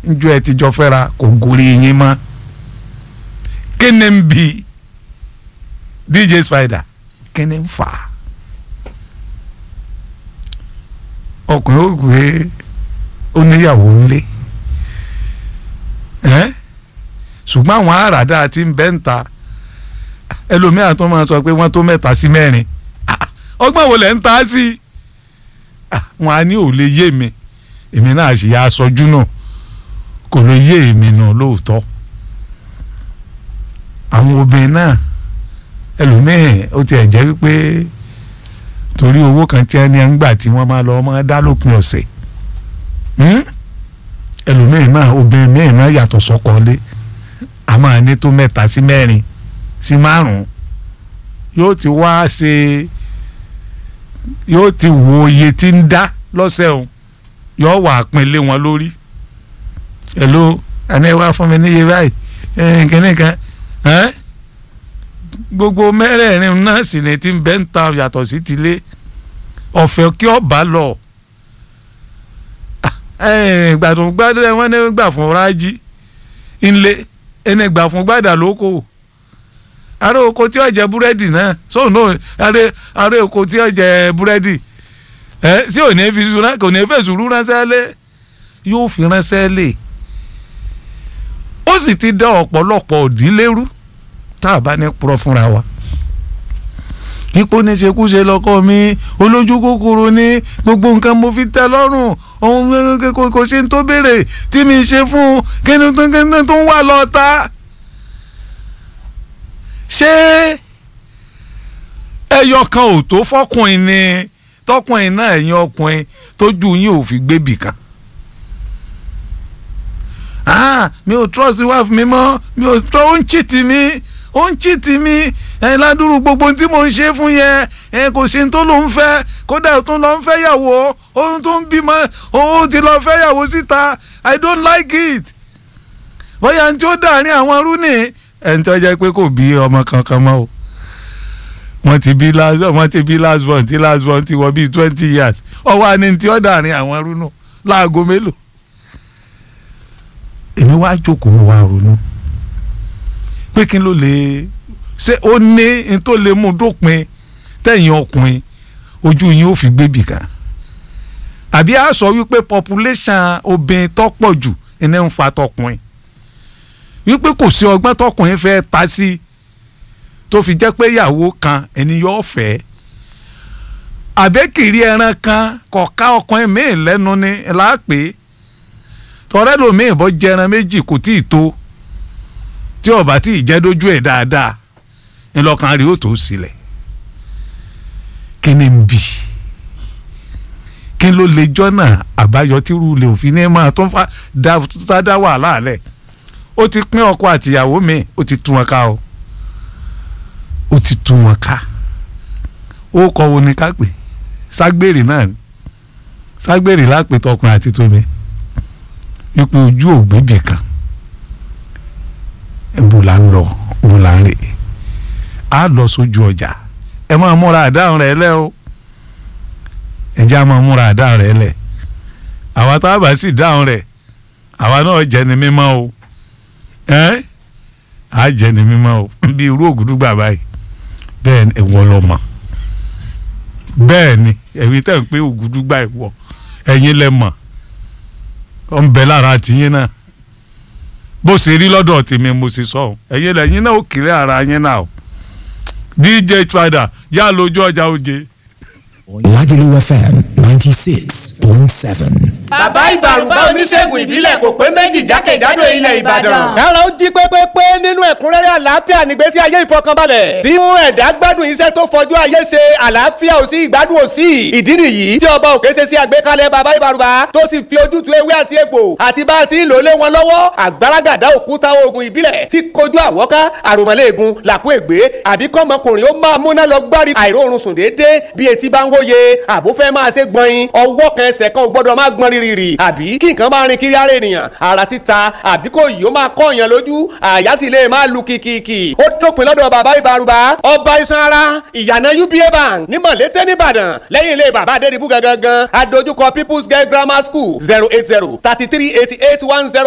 njọ́ ẹ ti jọ fẹ́ra kò gorí yín mọ́ kí ni ń bi DJ Spider kí ni ń fà á ọkùnrin ó gbé ó níyàwó ńlé ẹ́ ṣùgbọ́n àwọn àràdá tí ń bẹ́ ń ta ẹlòmíràn tó máa sọ pé wọ́n tó mẹ́ta sí mẹ́rin Ah, ọgbọ́n wo lẹ̀ ń ta sí Ah, wọn á ní ò lè yé mi èmi náà sì yá aṣojú náà kò lè yé èmi náà lóòótọ́ àwọn obìnrin náà ẹlòmíràn ó tiẹ̀ jẹ́ wípé torí owó kan tí ẹni ń gbà tí wọ́n máa lọ máa dá lópin ọ̀sẹ̀ Hmm? ẹlòmíràn náà obìnrin mìíràn náà yàtọ̀ sọ́kọ́lé a máa ní tó mẹ́ta sí mẹ́rin sí márùn-ún yóò ti wá ṣe yóò ti wo iye tí ń dá lọ́sẹ̀ o yóò wà pinlé wọn lórí hello ẹni wá fún mi níye báyìí ẹ kíní kan ẹ gbogbo mẹ́rẹ̀ẹ̀rin náà sì ni ti ń bẹ́ ń ta yàtọ̀ sí tilé ọ̀fẹ́ kí ọba lọ ìgbà tó ń gbádùn wọn ní gbà fún rájí ńlẹ ẹni gbà fún gbàdà lóko ará oko tí ó jẹ búrẹ́dì náà so no ará ará oko tí ó jẹ búrẹ́dì ẹ sí ò ní fi sùúrù kò ní fẹ́ sùúrù ránṣẹ́ lé yóò fi ránṣẹ́ lé ó sì ti dá ọ̀pọ̀lọpọ̀ òdílérú tá a bá ní purọ́ fúnra wa ipò níṣekúṣe lọkọ mi olójú kòkòrò ní gbogbo nǹkan mo fi tẹ́ lọ́rùn ohun kò kò ṣe ń tó béèrè tí mi ṣe fún un kí ni tó ń tó ń wà lọ́ta. ṣé ẹyọ kan ò tó fọkùnrin ni tọkùnrin náà ẹ̀yin ọkùnrin tójú yín ò fi gbébì kan. ah mi ò trust wife mi mọ́ mi ò trust ó ń cheat mi ó ń chìtì mi ẹ ládùúrú gbogbo tí mo ń ṣe fún yẹn ẹ kò ṣe tó ló ń fẹ́ kódà tó lọ ń fẹ́ yàwó ohun tó ń bímọ òun ti lọ fẹ́ yàwó síta i don't like it bóyá tí ó dàrin àwọn rúnì ẹni tó jẹ́ pé kò bí ọmọ kankan mọ́ o wọ́n ti bí last wọ́n ti bí last born tí last born ti wọ bíi twenty years ọwọ́ àni tí ó dàrin àwọn rúnù láago mélòó èmi wá jókòó wá ronú pé kí ló lè ṣé ó ní n tó lè mú dópin tẹ̀yìn ọkùnrin ojú yín ó fi gbébì kan àbí a sọ wípé population obìnrin tọ́pọ̀ jù ẹni ń fa tọkùnrin wípé kò sí ọgbọ́n tọkùnrin fẹ́ ta sí tó fi jẹ́ pé ìyàwó kan ẹni yóò fẹ́ àbẹ́kìrì ẹran kan kọ̀ọ̀ká ọkùnrin míì lẹ́nu ni láàpẹ́ tọ́rẹ́ lòmíì bọ́ jẹran méjì kò tí ì tó tí ọba tí ìjẹ́ dójú ẹ̀ dáadáa ńlọkàn rí ó tó sílẹ̀ kí ni ń bì kí ló lè jọ́nà àbáyọ tí rúlẹ̀ òfin ní máa tó fa dá wàhálà rẹ̀ ó ti pín ọkọ àtìyàwó mi ó ti tú wọn ká o ó ti tú wọn ká ó kọ wo ni ká pè ságbèrè náà ni ságbèrè lápè tọkùnrin àti tómi ipò ojú ògbébì kan bó la ń lọ bó la ń rè á lọ sójú ọjà ẹ máa múra àdáhùn rẹ lẹ o ẹ jẹ́ á máa múra àdáhùn rẹ lẹ àwa tá a bá sì dáhùn rẹ àwa náà jẹ́ ni mímọ́ o ẹ á jẹ́ ni mímọ́ o bí irú ògùdùgbà báyìí bẹ́ẹ̀ ni ẹ̀wọ́ lọ mọ̀ bẹ́ẹ̀ ni ẹ̀yin tẹ̀ ń pé ògùdùgbà ẹ̀wọ́ ẹ̀yin lẹ mọ̀ ọ̀ ń bẹ lára tìyín náà bó ṣe rí lọ́dọ̀ tèmi mo ṣe sọ ẹ̀yin lẹ́yìn náà ó kéré ara yín náà o DJ Spider yá lójú ọjà oje. Lagelu FM ninety six point seven. bàbá ìbàrùbá oníṣègùn ìbílẹ̀ kò pé méjì jákèjádò ilẹ̀ ìbàdàn. kára ó jí pépépé nínú ẹ̀kúnrẹ́rẹ́ àlàáfíà nígbésí ayé ìfọkànbalẹ̀. tí mú ẹ̀dá gbádùn iṣẹ́ tó fọjú ayé ṣe àlàáfíà ò sí ìgbádùn ò sí. ìdí nìyí tí ọba òkè ṣe sí àgbékalẹ̀ bàbá ìbàrùbá tó sì fi ojútùú ewé àti egbò àti bá a ti ń lò lé wọn lọ́wọ́ àgbàràgàdá òkúta oògùn ìbílẹ̀ tí kojú àwọ́ká àròmọ́lẹ́ẹ̀gùn làkú ègbé àbí kọ́mọkùnrin ó máa múná lọ gbárí àìróorun sùn déédéé bí etí bá ń wóye àbó fẹ́ máa ṣe gbọ̀nyin ọwọ́ kan ẹsẹ̀ kan ò gbọ́dọ̀ máa gbọ́n rírì àbí kí nǹkan máa rin kiri ara ènìyàn ara títa àbí kò yìí ó máa kọ́ èèyàn lójú àyà sì lè máa lu kìkìkì ó dópin lọ́dọ̀ bàbá ìbárùbá ọba iṣan ara ìyànà uba bank ní mọ̀lété nìbàdàn lẹ́yìn ilé bàbá adédìbú gangan adójúkọ people's girl grammar school zero eight zero thirty three eighty eight one zero